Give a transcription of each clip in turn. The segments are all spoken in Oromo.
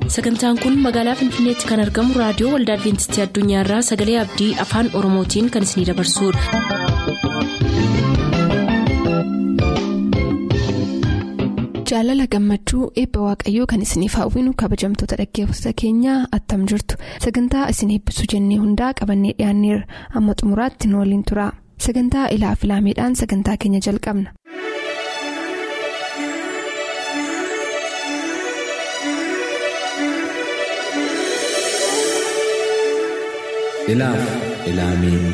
sagantaan kun magaalaa finfinneetti kan argamu raadiyoo waldaa adventistii addunyaarraa sagalee abdii afaan oromootiin kan isinidabarsudha. jaalala gammachuu eebba waaqayyoo kan isiniif hawwinu kabajamtoota dhaggeeffattoota keenyaa attam jirtu sagantaa isin eebbisuu jennee hundaa qabannee dhiyaanneerra amma xumuraatti nu waliin tura sagantaa ilaa filaameedhaan sagantaa keenya jalqabna. ilaaf ilaamee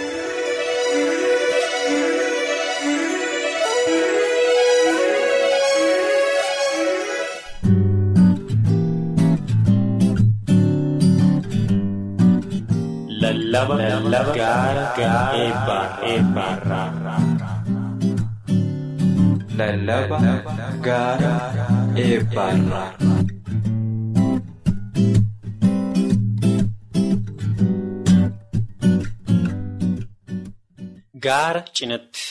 lallaba gaara eebbaa eebbaarraa lallaba gaara eebbaarraa gaara cinatti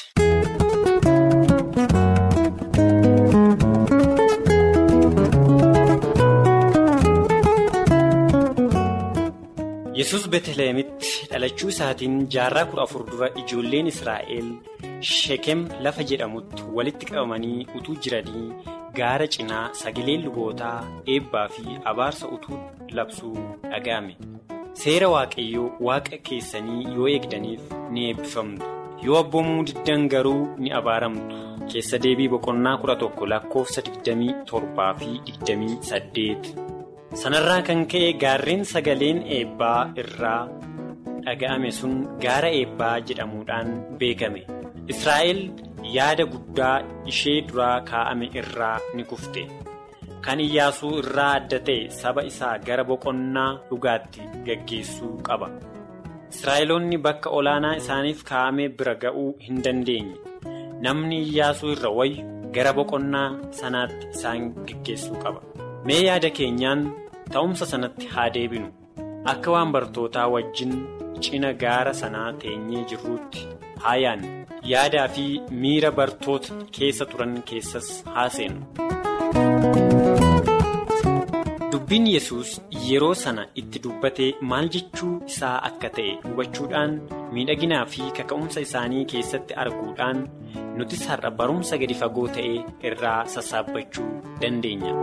yesus beetlihemitti dhalachuu isaatiin jaarraa kudha afur dura ijoolleen israa'el sheekem lafa jedhamutti walitti qabamanii utuu jiranii gaara cinaa sagaleen lubootaa eebbaa fi abaarsa utuu labsuu dhaga'ame seera waaqayyoo waaqa keessanii yoo eegdaniif ni eebbifamtu yoo abboomuu diddan garuu ni abaaramtu keessa deebii boqonnaa kudha tokko lakkoofsa digdamii torbaa fi digdamii saddeet. sanarraa kan ka'e gaarreen sagaleen eebbaa irraa dhaga'ame sun gaara eebbaa jedhamuudhaan beekame israa'el yaada guddaa ishee duraa kaa'ame irraa ni kufte kan iyyaasuu irraa adda ta'e saba isaa gara boqonnaa dhugaatti gaggeessuu qaba israa'eloonni bakka olaanaa isaaniif kaa'ame bira ga'uu hin dandeenye namni iyyaasuu irra wayyu gara boqonnaa sanaatti isaan gaggeessuu qaba. mee yaada keenyaan ta'umsa sanatti haa deebinu akka waan bartootaa wajjin cina gaara sanaa teenyee jirruutti haa yaannu yaadaa fi miira bartoota keessa turan keessas haa seenu. dubbiin yesus yeroo sana itti dubbatee maal jechuu isaa akka ta'e hubachuudhaan miidhaginaa fi kaka'umsa isaanii keessatti arguudhaan nutis har'a barumsa gadi fagoo ta'e irraa sassaabbachuu dandeenya.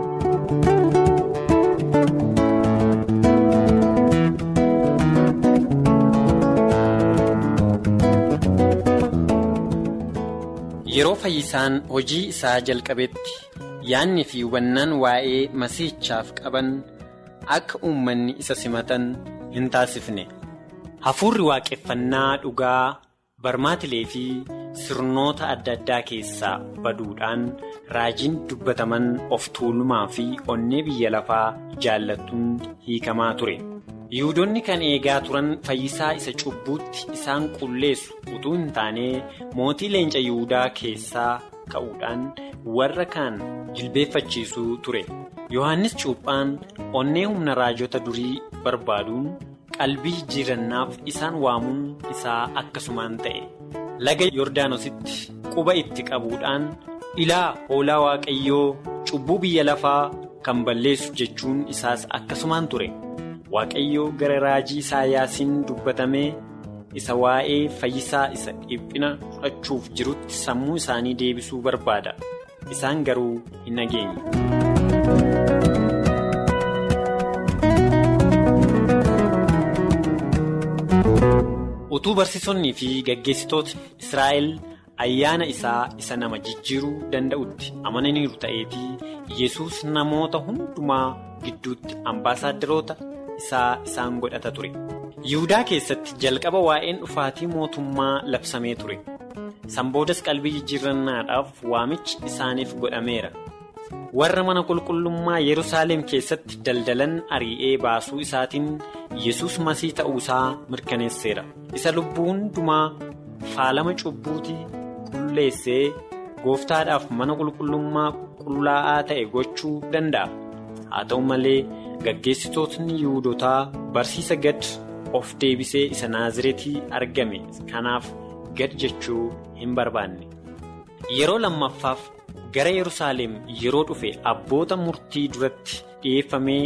yeroo fayyisaan hojii isaa jalqabetti yaadni fi hubannaan waa'ee masiichaaf qaban akka uummanni isa simatan hin taasifne hafuurri waaqeffannaa dhugaa barmaatilee fi sirnoota adda addaa keessaa baduudhaan raajiin dubbataman of tuulumaa fi onnee biyya lafaa jaallattuun hiikamaa ture. yihudoonni kan eegaa turan fayyisaa isa cubbuutti isaan qulleessu utuu hin taane mootii leenca yihudaa keessaa ka'uudhaan warra kaan jilbeeffachiisuu ture yohannis cuuphaan onnee humna raajota durii barbaaduun qalbii jijjiirannaaf isaan waamuun isaa akkasumaan ta'e laga yordaanositti quba itti qabuudhaan ilaa hoolaa waaqayyoo cubbuu biyya lafaa kan balleessu jechuun isaas akkasumaan ture. waaqayyo gara raajii isaayaasiin dubbatamee isa waa'ee fayyisaa isa dhiphina fudhachuuf jirutti sammuu isaanii deebisuu barbaada isaan garuu hin dhageenye. utuu barsiisonnii fi gaggeessitoota israa'el ayyaana isaa isa nama jijjiiruu danda'utti amananiiru ta'eetii yesus namoota hundumaa gidduutti ambaasaadarota. isaa isaan godhata ture yihudaa keessatti jalqaba waa'een dhufaatii mootummaa labsamee ture sanboodas qalbii jijjiirannaadhaaf waamichi isaaniif godhameera warra mana qulqullummaa yerusaalem keessatti daldalan ari'ee baasuu isaatiin yesus masii ta'uusaa mirkaneesseera isa lubbuu hundumaa faalama cubbuutii qulleessee gooftaadhaaf mana qulqullummaa qullaa'aa ta'e gochuu danda'a haa ta'u malee. gaggeessitootni yihudotaa barsiisa gad of deebisee isa naazireetii argame kanaaf gad jechuu hin barbaanne yeroo lammaffaaf gara yerusaalem yeroo dhufe abboota murtii duratti dhi'eeffamee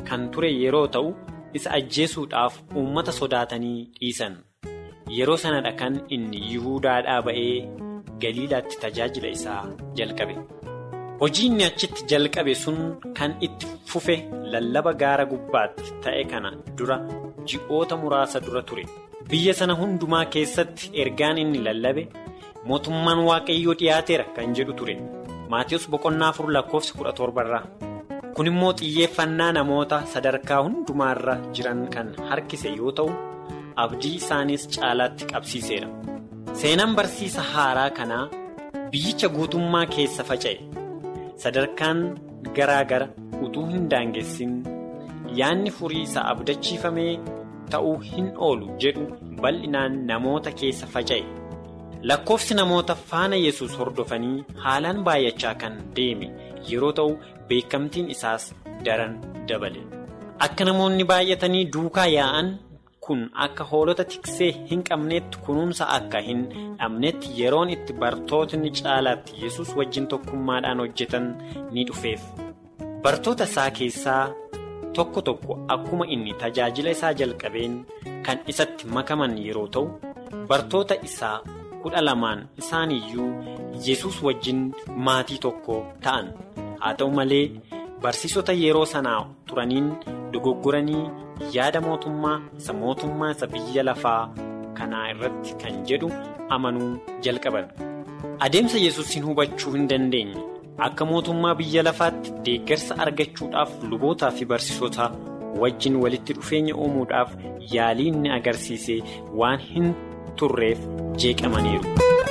kan ture yeroo ta'u isa ajjeesuudhaaf uummata sodaatanii dhiisan yeroo sanadha kan inni yihuudaadhaa ba'ee galiilaatti tajaajila isaa jalqabe hojii inni achitti jalqabe sun kan itti fufe lallaba gaara gubbaatti ta'e kana dura ji'oota muraasa dura ture biyya sana hundumaa keessatti ergaan inni lallabe mootummaan waaqayyoo dhiyaateera kan jedhu ture maatiyoos boqonnaa afur lakkoofsa kudha torbarraa kun immoo xiyyeeffannaa namoota sadarkaa hundumaarra jiran kan harkise yoo ta'u abdii isaaniis caalaatti qabsiiseera seenaan barsiisa haaraa kanaa biyyicha guutummaa keessa faca'e sadarkaan garaa gara utuu hin daangessin yaanni furii isa abdachiifamee ta'uu hin oolu jedhu bal'inaan namoota keessa faca'e lakkoofsi namoota faana yesus hordofanii haalaan baay'achaa kan deeme yeroo ta'u beekamtiin isaas daran dabale akka namoonni baay'atanii duukaa yaa'an kun akka hoolota tiksee hin qabneetti kunuunsa akka hin dhabnetti yeroon itti bartootni caalaatti yesus wajjin tokkummaadhaan hojjetan ni dhufeef bartoota isaa keessaa tokko tokko akkuma inni tajaajila isaa jalqabeen kan isatti makaman yeroo ta'u bartoota isaa kudha lamaan isaaniyyuu yesus wajjin maatii tokko ta'an haa ta'u malee barsiisota yeroo sanaa turaniin dogoggoranii yaada mootummaa isa mootummaa isa biyya lafaa kanaa irratti kan jedhu amanuu jalqaban adeemsa yesusin hubachuu hin dandeenye akka mootummaa biyya lafaatti deeggarsa argachuudhaaf lubootaa fi barsiisota wajjin walitti dhufeenya uumuudhaaf yaalii inni agarsiise waan hin turreef jeeqamaniiru.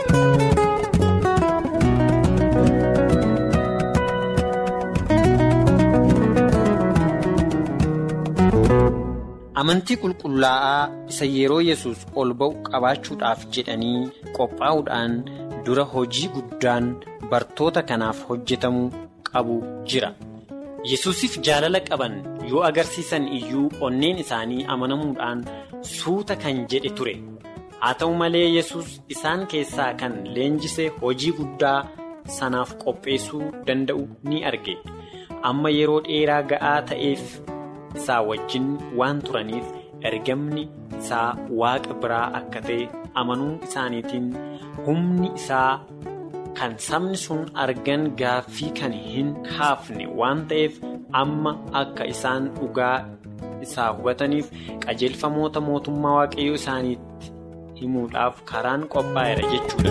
amantii qulqullaa'aa isa yeroo yesus ol ba'u qabaachuudhaaf jedhanii qophaa'uudhaan dura hojii guddaan bartoota kanaaf hojjetamu qabu jira yesusiif jaalala qaban yoo agarsiisan iyyuu onneen isaanii amanamuudhaan suuta kan jedhe ture haa ta'u malee yesus isaan keessaa kan leenjise hojii guddaa sanaaf qopheessuu danda'u ni arge amma yeroo dheeraa ga'aa ta'eef. isaa wajjin waan turaniif ergamni isaa waaqa biraa akka ta'e amanuu isaaniitiin humni isaa kan sabni sun argan gaaffii kan hin haafne waan ta'eef amma akka isaan dhugaa isaa hubataniif qajeelfamoota mootummaa waaqayyoo isaaniitti himuudhaaf karaan qophaa'eera jechuudha.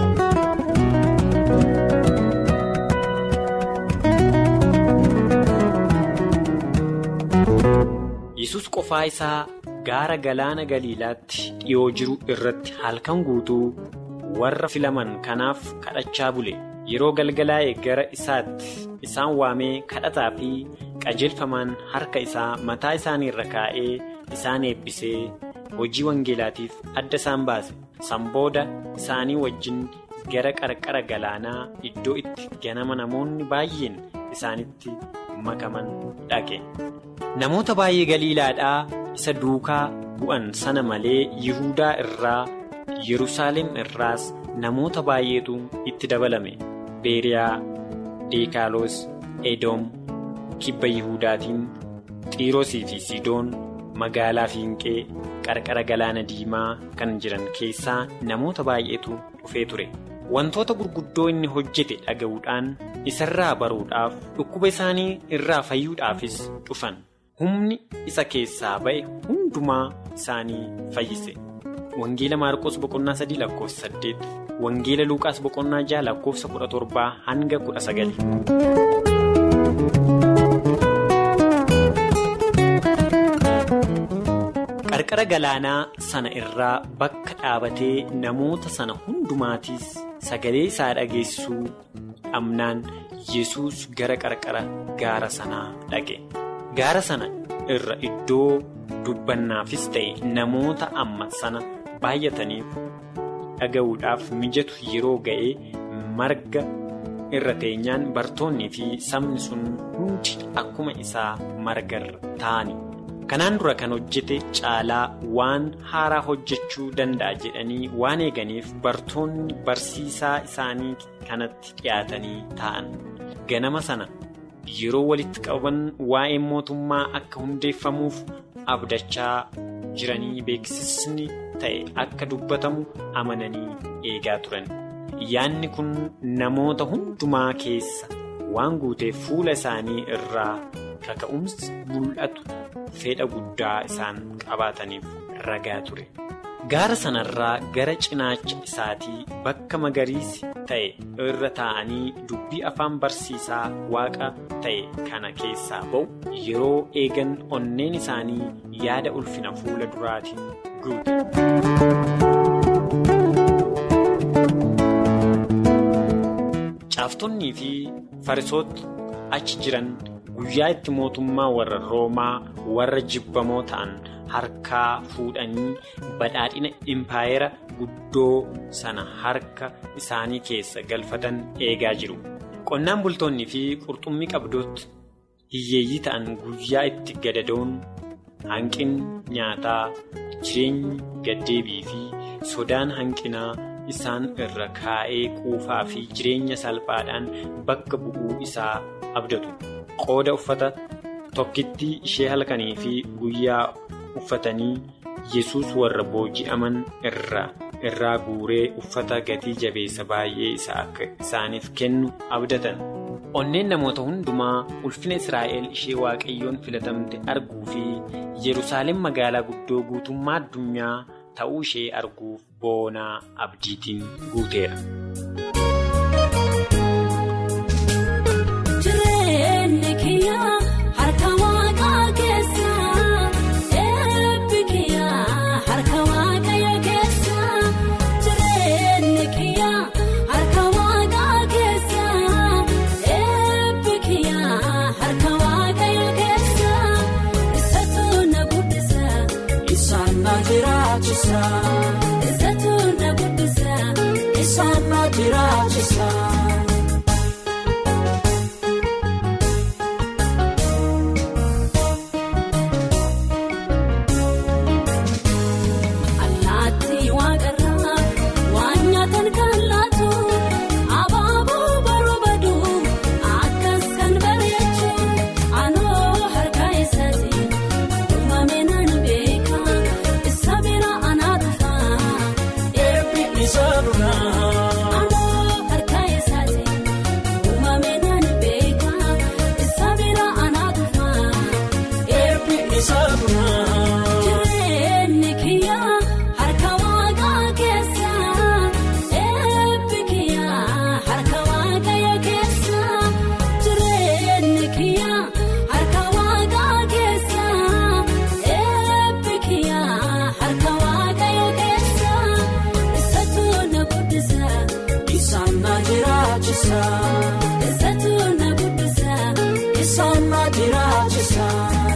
yesus qofaa isaa gaara galaana galiilaatti dhiyoo jiru irratti halkan guutuu warra filaman kanaaf kadhachaa bule yeroo galgalaa'e gara isaatti isaan waamee kadhataa fi qajeelfamaan harka isaa mataa isaanii irra kaa'ee isaan eebbisee hojii wangeelaatiif adda isaan baase sanbooda isaanii wajjin gara qarqara galaanaa iddoo itti ganama namoonni baay'een isaanitti makaman dhaqe. namoota baay'ee galiilaadhaa isa duukaa bu'an sana malee yihudaa irraa yerusaalem irraas namoota baay'eetu itti dabalame beeriyaa deekaaloos edoom kibba yihudaatiin xiiroosii fi sidoon magaalaa fiinqee qarqara galaana diimaa kan jiran keessaa namoota baay'eetu dhufee ture wantoota gurguddoo inni hojjete dhaga'uudhaan isarraa baruudhaaf dhukkuba isaanii irraa fayyuudhaafis dhufan. humni isa keessaa ba'e hundumaa isaanii fayyise wangeela maarqos boqonnaa sadii lakkoofsa saddeet wangeela luuqaas boqonnaa jaha lakkoofsa kudha torbaa hanga kudha sagali. qarqara galaanaa sana irraa bakka dhaabatee namoota sana hundumaatiis sagalee isaa dhageessisuu dhabnaan yesus gara qarqara gaara sanaa dhaqe. gaara sana irra iddoo dubbannaafis ta'e namoota amma sana baay'ataniif dhaga'uudhaaf mijatu yeroo ga'e marga irra teenyaan bartoonnii fi sabni sun hundi akkuma isaa margarra ta'ani. kanaan dura kan hojjete caalaa waan haaraa hojjechuu danda'a jedhanii waan eeganiif bartoonni barsiisaa isaanii kanatti dhiyaatanii ta'an ganama sana. yeroo walitti qabaman waa'ee mootummaa akka hundeeffamuuf abdachaa jiranii beeksisni ta'e akka dubbatamu amananii eegaa turan. Yaanni kun namoota hundumaa keessa waan guuteef fuula isaanii irraa kaka'umsi mul'atu fedha guddaa isaan qabaataniif ragaa ture. Gaara sanarraa gara cinaacha isaatii bakka magariisi ta'e irra taa'anii dubbii afaan barsiisaa waaqa ta'e kana keessaa ba'u yeroo eegan onneen isaanii yaada ulfina fuula duraatiin guute. Caaftonnii fi farisoota achi jiran guyyaa itti mootummaa warra roomaa warra jibbamoo ta'an harkaa fuudhanii badhaadhina impaayera guddoo sana harka isaanii keessa galfatan eegaa jiru. Qonnaan bultoonni fi qurxummii qabdooti hiyyeeyyii ta'an guyyaa itti gadadoon hanqinni nyaataa jireenyi gaddeebii fi sodaan hanqinaa. isaan irra kaa'ee quufaa fi jireenya salphaadhaan bakka bu'uu isaa abdatu qooda uffata tokkittii ishee halkanii fi guyyaa uffatanii yesus warra booji'aman irraa guuree uffata gatii jabeessa baay'ee isaa akka isaaniif kennu abdatan. onneen namoota hundumaa ulfina israa'el ishee waaqayyoon filatamte arguu fi yerusaalem magaalaa guddoo guutummaa addunyaa. ta'uu ishee arguuf boonaa abdiitiin guuteera. Jireenyi kiyyaa harka waaqaa keessa eebbi kiyyaa harka waaqayyo keessa jireenyi kiyyaa harka waaqaa keessa eebbi kiyyaa harka waaqayyo keessa isatu na guddisa isaan na jiraachisa isatu na guddisa isaan na jiraachisa. Allaattii waaqarraa waan nyaatan kan laatu abaaboo baroo baduu akkas kan bareechu anoo harka isaati uumame naan beeka isa bira anaa dhufa Eebbi isa duraa anoo harka isaati uumame naan beeka isa bira anaa dhufa. eebbi isa duraa. Jireenyi kiyyaa harka waaqaa keessa eebbi kiyyaa harka waaqayyo keessa jireenyi kiyyaa harka waaqaa keessa eebbi kiyyaa harka waaqayyo keessa isatu na guddisa Isaan na jiraachisa isatu na guddisa isaan na jiraachisa.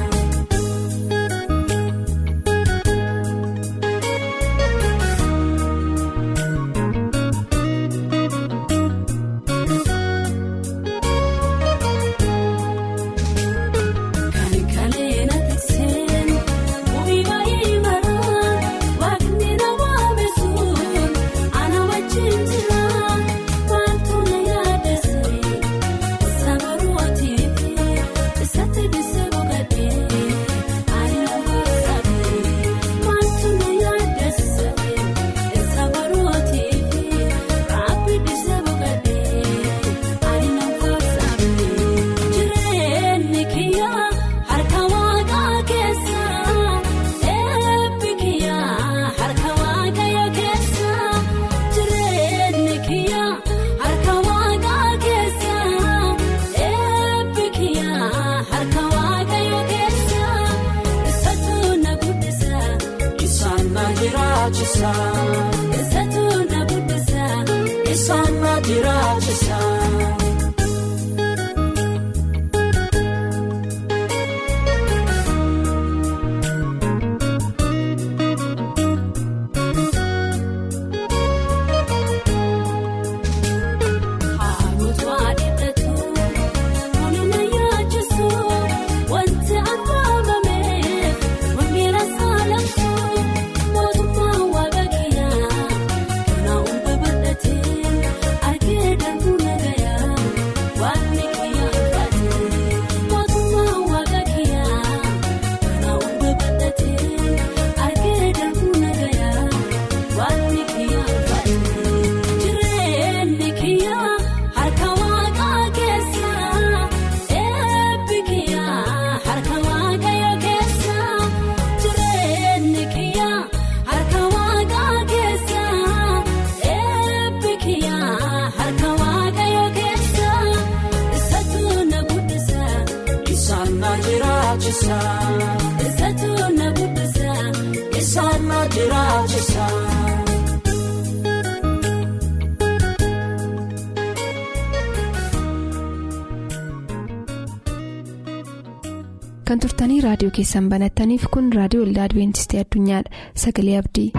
Kan kaleena tikseen bu'ii baay'ee maraan waaqni nama beekuun ana wajjin jira wantu na yaadasee saba ruwatiif isatti bisee boqodhee ani nama saabee wantu na yaadasee saba ruwatiif raabbi bisee boqodhee ani nama saabee jireenyi kiyyaa harka waaqaa keessa eebbi kiyyaa harka waaqayyo keessa jireenyi kiyyaa harka waaqaa keessa eebbi kiyyaa harka waaqayyo keessa isatu na guddisa Isaan na jiraachisa isatu na guddisa isaan na jiraachisa. Haaluutu adeematu kuni na yaachisu wanti argaamameef wangeera saalamsu mootummaa waaqa kiyyaa kana hunda bal'atee argee darbuu nagaa. jiraachisa. Eessattuu na bubbisa. Isaan na jiraachisa. kan turtanii raadiyoo keessan banattaniif kun raadiyoo waldaa adibeentistii addunyaadha sagalee abdii.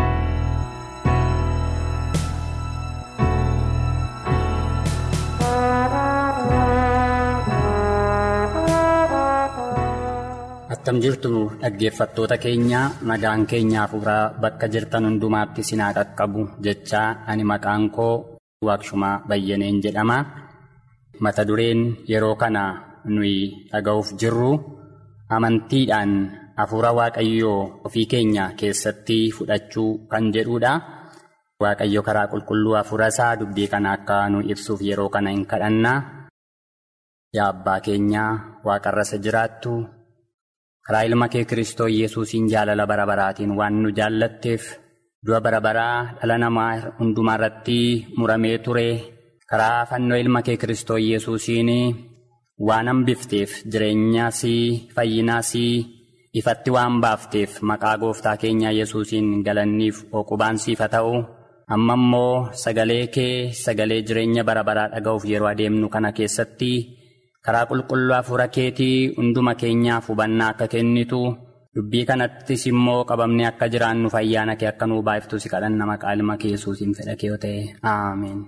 Attam jirtu dhaggeeffattoota keenya nagaan keenyaa fuuraa bakka jirtan hundumaatti sinaa qaqqabu jechaa ani maqaan koo waaqshumaa bayyaneen jedhama. Mata dureen yeroo kana nuyi dhaga'uuf jirru amantiidhaan hafuura waaqayyoo ofii keenya keessatti fudhachuu kan jedhudha. Waaqayyo karaa qulqulluu hafuura isaa dubbii kana akka nu ibsuuf yeroo kana hin kadhanna. Yaa abbaa keenyaa waaqarra isa jiraattu. karaa ilma kee kristoo yesuusiin jaalala bara baraatiin waan nu jaallatteef du'a bara baraa dhala namaa hundumaa irratti muramee ture karaa fannoo ilma kee kristoo yesuusiin waan hambifteef jireenyaas fayyinaas ifatti waan baafteef maqaa gooftaa keenyaa yesuusiin galanniif oqubaan siif haa ta'u amma immoo sagalee kee sagalee jireenya bara baraa dhaga'uuf yeroo adeemnu kana keessatti. karaa qulqulluu hafuura keetii hunduma keenyaaf hubannaa akka kennitu dubbii kanattis immoo qabamnee akka jiraannu ayyaana kee akka nuu baay'iftu si kadhanna maqaa ilma kee yesuusiin fedha kee yoo ta'e aameen.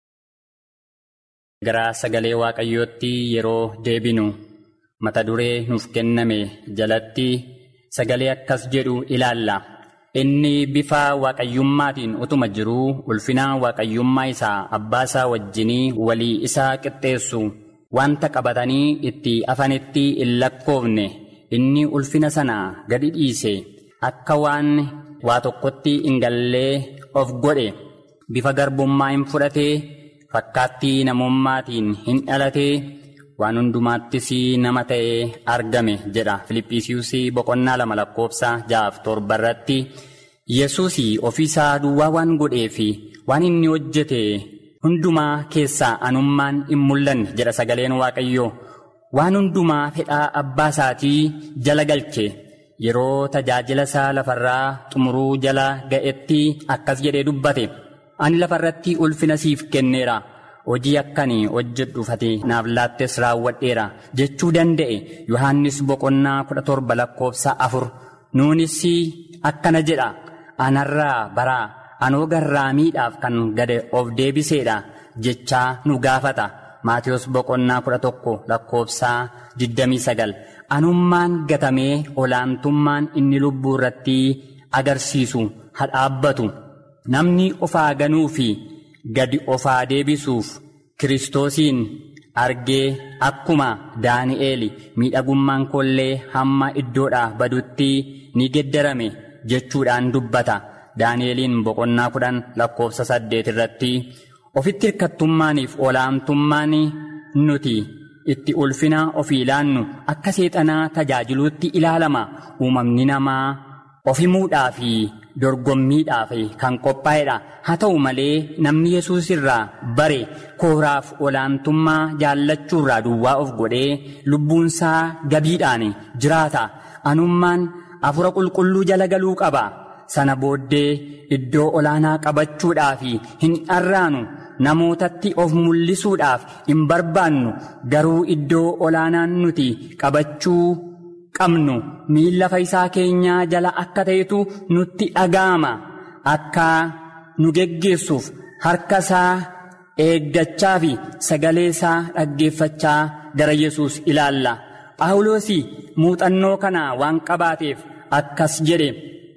gara sagalee waaqayyootti yeroo deebinu mata duree nuuf kenname jalatti sagalee akkas jedhu ilaalla. Inni bifa waaqayyummaatiin utuma jiruu ulfina waaqayyummaa isaa abbaa isaa wajjinii walii isaa qixxeessu. Wanta qabatanii itti afanitti hin lakkoofne inni ulfina sana gadi dhiise akka waan waa tokkotti hin gallee of godhe bifa garbummaa hin fudhatee fakkaattii namummaatiin hin dhalatee waan hundumaattis nama ta'ee argame jedha Filiphisius boqonnaa lama lakkoofsa ja'aaf torba irratti Yesuus ofiisaa duwwaa waan godheef waan inni hojjete. Hundumaa keessaa anummaan hin mul'anne jedha sagaleen waaqayyoo waan hundumaa fedhaa abbaa isaatii jala galche yeroo tajaajila isaa lafarraa xumuruu jala ga'etti akkas jedhee dubbate ani lafarratti ulfina siif kenneera hojii akkanii hojjedhuufate naaf laattes raawwadheera jechuu danda'e yohannis boqonnaa kudha torba lakkoofsa afur nuunis akkana jedha anarraa baraa. anoo garraamiidhaaf kan gade of deebiseedha jechaa nu gaafata maatiyus boqonnaa kudha tokko lakkoofsaa digdamii sagal anummaan gatamee olaantummaan inni lubbuu irratti agarsiisu hadhaabbatu namni ofaa ganuu fi gadi ofaa deebisuuf kiristoosiin argee akkuma daani'eel miidhagummaan koollee hamma iddoodhaa badutti ni geddarame jechuudhaan dubbata. Daani'eliin boqonnaa kudhan lakkoofsa saddeet irratti ofitti hirkattummaaniif olaantummaan nuti itti ulfina ofii ilaannu akka seexanaa tajaajiluutti ilaalama uumamni namaa ofimuudhaa fi dorgommiidhaaf kan qophaa'edha haa ta'u malee namni yesuus irraa bare kooraaf olaantummaa jaallachuurraa duwwaa of godhee lubbuunsaa gabiidhaan jiraata anummaan hafuura qulqulluu jala galuu qaba. sana booddee iddoo olaanaa qabachuudhaaf hin dharraanu namootatti of mul'isuudhaaf hin barbaannu garuu iddoo olaanaan nuti qabachuu qabnu miilla faayisaa keenyaa jala akka ta'etu nutti dhaga'ama akka nu geggeessuuf harka isaa eeggachaa fi sagalee isaa dhaggeeffachaa gara yesus ilaalla phaawulos muuxannoo kana waan qabaateef akkas jedhe.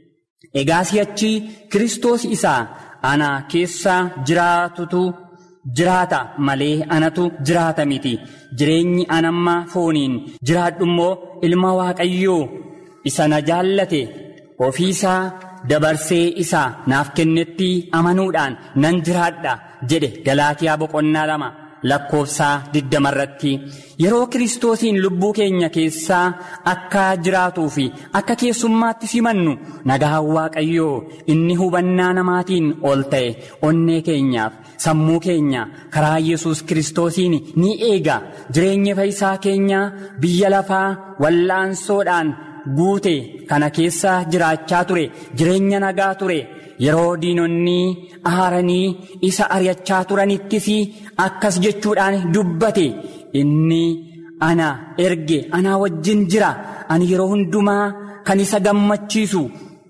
Egaa si'achi Kiristoos isaa ana keessa jiraatutu jiraata malee anatu jiraata miti. Jireenyi anamma fooniin jiraadhu immoo ilma Waaqayyoo isa na jaallate ofiisaa dabarsee isaa naaf kennetti amanuudhaan nan jiraadha jedhe Galaatiyaa boqonnaa lama lakkoofsaa digdama irratti yeroo kiristoosiin lubbuu keenya keessaa akka jiraatuu fi akka keessummaatti simannu nagaan waaqayyoo inni hubannaa namaatiin ol ta'e onnee keenyaaf sammuu keenya karaa yesus kiristoosiin ni eega jireenya fayyisaa keenyaa biyya lafaa wallaansoodhaan guute kana keessa jiraachaa ture jireenya nagaa ture. yeroo diinonni aaranii isa ari'achaa turanittis akkas jechuudhaan dubbate inni ana erge anaa wajjin jira ani yeroo hundumaa kan isa gammachiisu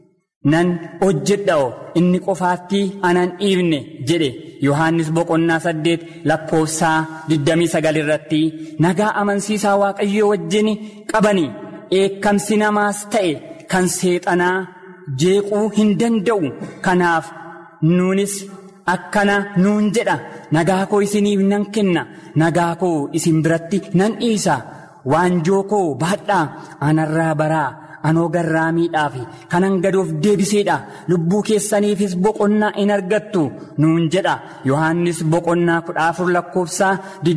nan hojjedha inni qofaatti anan dhiibne jedhe yohaannis boqonnaa saddeet lakkoofsaa 29 irratti nagaa amansiisaa waaqayyoo wajjin qabani eekkamsi namaas ta'e kan seexanaa. jeequu hin danda'u kanaaf nuunis akkana nuun jedha nagaa koo isiniif nan kenna nagaa koo isin biratti nan dhiisa waanjoo koo baadhaa anarraa baraa anoo garraamiidhaaf kanan gadoof deebiseedha lubbuu keessaniifis boqonnaa in argattu nuun jedha yohaannis boqonnaa kudha afur lakkoofsaa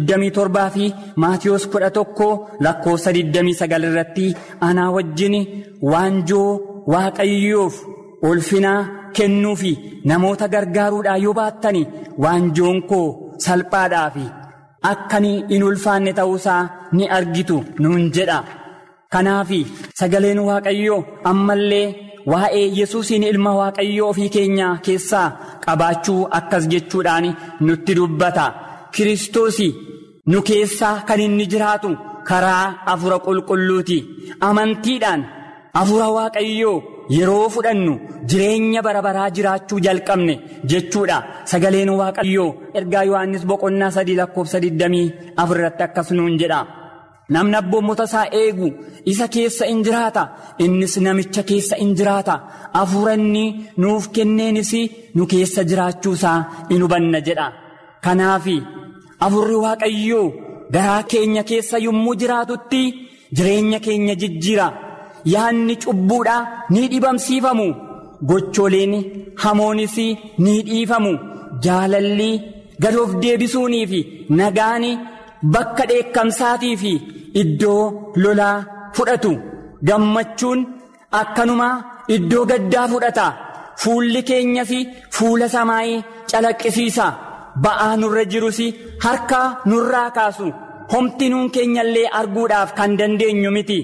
27 fi maatiyoos kudha tokko lakkoofsa 29 irratti anaa wajjin waanjoo. waaqayyoof ulfinaa kennuu fi namoota gargaaruudhaa yoo baattani waanjoon koo salphaadhaa fi akkanii in ulfaanne ta'uusaa ni argitu nuun jedha kanaaf sagaleen waaqayyoo ammallee waa'ee yesuusiin ilma waaqayyoo ofii keenyaa keessaa qabaachuu akkas jechuudhaan nutti dubbata kiristoos nu keessaa kan inni jiraatu karaa afura qulqulluuti amantiidhaan. Afura waaqayyoo yeroo fudhannu jireenya bara baraa jiraachuu jalqabne jechuudha sagaleen waaqayyoo ergaa yohannis boqonnaa sadii lakkoofsa 24 irratti akkas nuun jedha namni abboommota isaa eegu isa keessa in jiraata innis namicha keessa in jiraata hafuura inni nuuf kenneenis nu keessa jiraachuusaa in hubanna jedha kanaaf afurri waaqayyoo garaa keenya keessa yommuu jiraatutti jireenya keenya jijjiira. yaanni cubbuudhaa ni dhibamsiifamu gochooleen hamoonis ni dhiifamu jaalalli gadoof deebisuunii fi nagaan bakka dheekkamsaatii fi iddoo lolaa fudhatu gammachuun akkanumaa iddoo gaddaa fudhata fuulli keenyas fuula samaayii calaqqisiisa ba'aa nurra jirus harka nurraa kaasu homti nuun keenyallee arguudhaaf kan dandeenyu miti.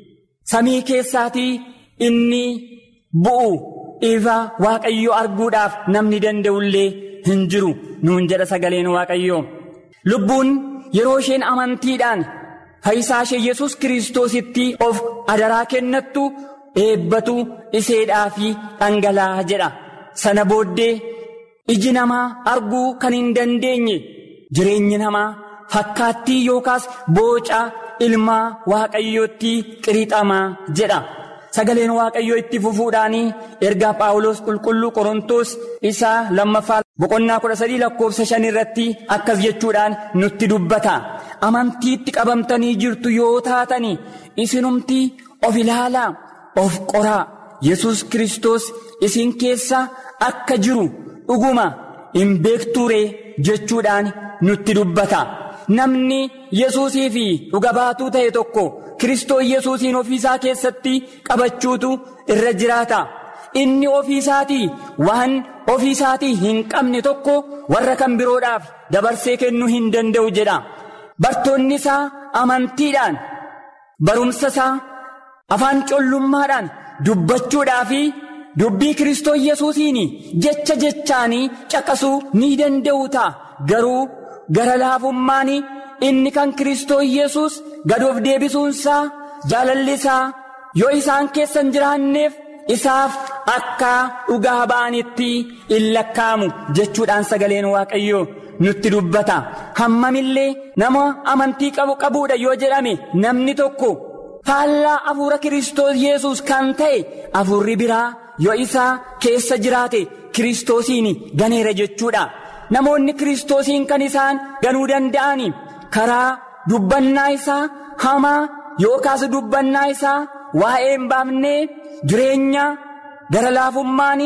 samii keessaatii inni bu'u ifa waaqayyoo arguudhaaf namni danda'ullee hin jiru nuun jedha sagaleen waaqayyoo lubbuun yeroo isheen amantiidhaan fayyisaa ishee yesus kiristoositti of adaraa kennattu eebbatu iseedhaa fi dhangala'aa jedha sana booddee iji namaa arguu kan hin dandeenye jireenyi namaa fakkaattii yookaas booca. ilmaa waaqayyootti qirixamaa jedha sagaleen waaqayyoo itti fufuudhaan ergaa paawulos qulqulluu qorontoos isaa lammaffaa boqonnaa kudha sadii lakkoofsa shan irratti akkas jechuudhaan nutti dubbata amantiitti qabamtanii jirtu yoo taatani isinumti of ilaalaa of qoraa yesus kristos isin keessa akka jiru dhuguma hin beekturee jechuudhaan nutti dubbata. namni yesuusii fi dhuga baatuu ta'e tokko kiristoos yesuusiin ofiisaa keessatti qabachuutu irra jiraata inni ofiisaatii waan ofiisaatii hin qabne tokko warra kan biroodhaaf dabarsee kennuu hin danda'u jedha bartoonni isaa amantiidhaan barumsa isaa afaan collummaadhaan dubbachuudhaa fi dubbii kiristoos yesuusiin jecha jechaanii caqasuu ni danda'u ta'a garuu. gara laafummaan inni kan kiristoos yesus gadoof deebisuunsaa jaalalli isaa yoo isaan keessa hin jiraanneef isaaf akka dhugaa ba'anitti in lakkaa'amu jechuudhaan sagaleen waaqayyoo nutti dubbata hammamillee nama amantii qabu qabuudha yoo jedhame namni tokko faallaa afuura kiristoos yesus kan ta'e afurri biraa yoo isaa keessa jiraate kiristoosiin ganeera jechuudha. namoonni kiristoosiin kan isaan ganuu danda'an karaa dubbannaa isaa hamaa yookaas dubbannaa isaa waa'ee hin baafnee jireenya gara laafummaan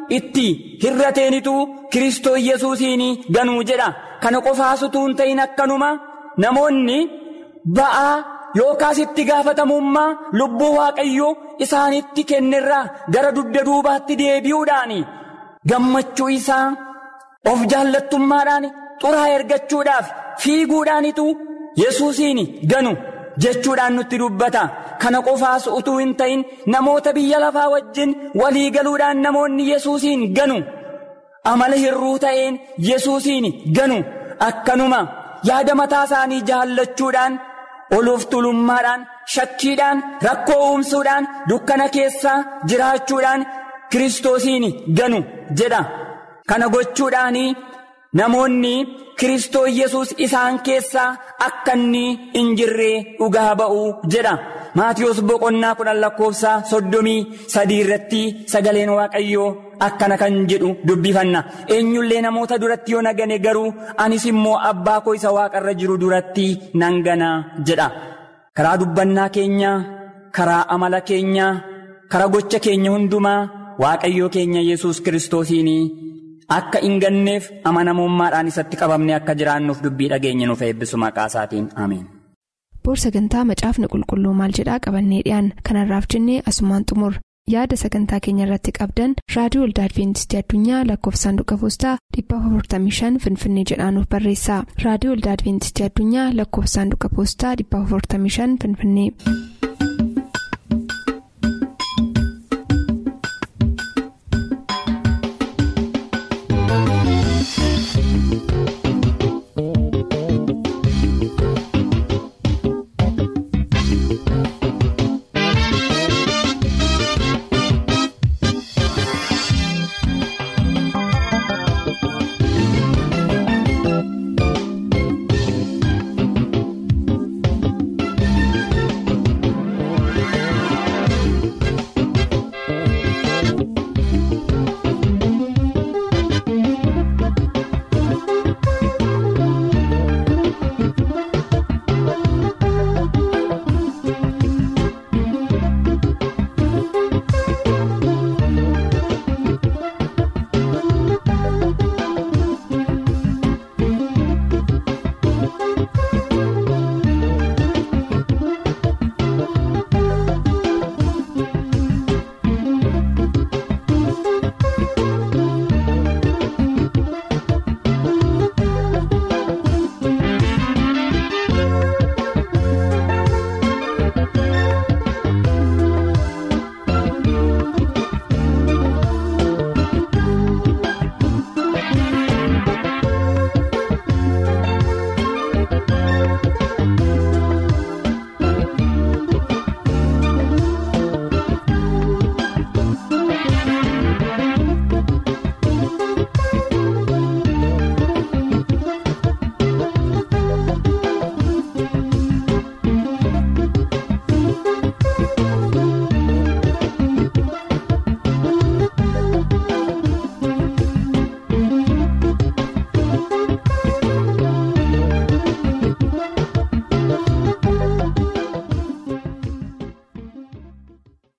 itti hirrateenitu Kiristoo Yesuusiin ganuu jedha. Kana qofaasutuu hin ta'in akkanuma namoonni ba'aa yookaas itti gaafatamummaa lubbuu waaqayyoo isaanitti kennerraa gara dugda duubaatti deebi'uudhaan gammachuu isaa of jaallattummaadhaan xuraa ergachuudhaaf fiiguudhaanitu Yesuusiin ganu jechuudhaan nutti dubbata. Kana qofaas utuu hin ta'in namoota biyya lafaa wajjin walii galuudhaan namoonni Yesuusiin ganu. Amala hirruu ta'een Yesuusiin ganu akkanuma yaada mataa isaanii jaallachuudhaan oluuf tulummaadhaan shakkiidhaan rakkoo uumsuudhaan dukkana keessaa jiraachuudhaan Kiristoosiin ganu jedha. Kana gochuudhaan namoonni Kiristoo Yesuus isaan keessaa akka inni hin jirree dhugaa ba'uu jedha. Maatiyus boqonnaa kudhan lakkoofsaa soddomii sadii irratti sagaleen waaqayyoo akkana kan jedhu dubbifanna. Eenyullee namoota duratti yoo nagane garuu anis immoo abbaa koo isa waaqarra jiru duratti nan gana jedha. Karaa dubbannaa keenyaa, karaa amala keenyaa, karaa gocha keenya hundumaa waaqayyoo keenya Yesuus kiristoosiin akka hin ganneef amanamummaadhaan isatti qabamne akka jiraannuuf dubbii dhageenya nuuf eebbisu maqaa isaatiin ameen. boor sagantaa macaafni qulqulluu maal jedhaa qabannee dhiyaan kanarraaf jennee asumaan xumur yaada sagantaa keenya irratti qabdan raadiyoo waldaa adventistii addunyaa lakkoofsaanduqa poostaa 455 finfinnee jedhaanuf barreessa raadiyoo waldaa adventistii addunyaa lakkoofsaanduqa poostaa 455 finfinnee.